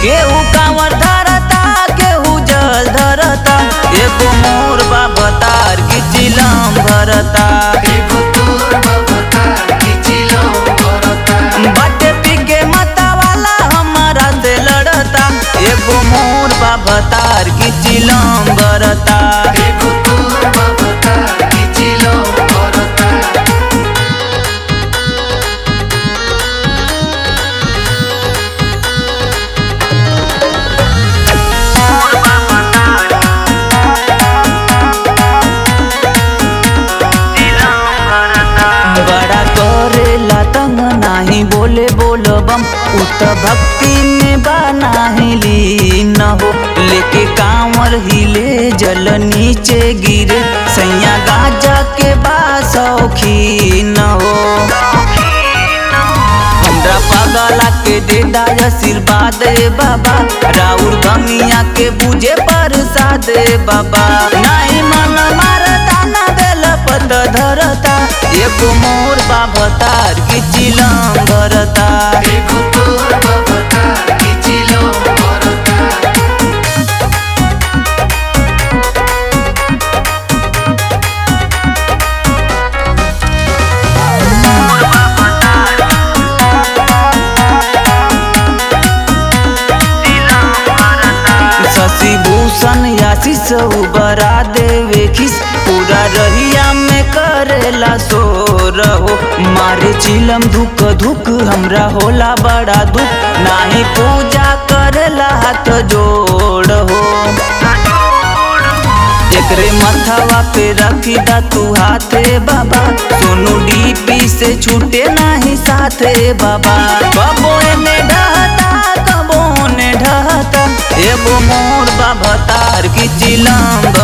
केहू कांवर धरता केहू जल धरता एगो मोर बाबा तार की चिलम भरता एगो तोर बबतार की चिलम भरता बटे पी के मता वाला हमारा से लड़ता एगो मोर बाबा तार की चिलम भरता एगो तोर बबतार की चिलम भरता बड़ा करेला तंग नाही बोले बोल बम उत भक्ति में बा नाही लीन हो लेके कांवर हिले जल नीचे गिरे सैया गाजा के बा सौखीन हो हमरा पागला के दे दाय आशीर्वाद ए बाबा राउर गमिया के बुझे प्रसाद ए बाबा नाही मन मारता ना बेल पत धरता एगो मोर बाबा तार की चिलम भरता एगो तोर बबतार की चिलम भरता शशि भूषण आशीष उबरा देवे खिस पूरा रहिया में करेला सो रहो मारे चिलम धुक धुक हमरा होला बड़ा दुख नाही पूजा करेला हाथ जोड़ हो एकरे मथवा पे रखी दा तू हाथे बाबा सोनू डीपी से छूटे नाही साथे बाबा कबो एने ढहता कबो ने ढहता एगो मोर बाबा तार की चिलम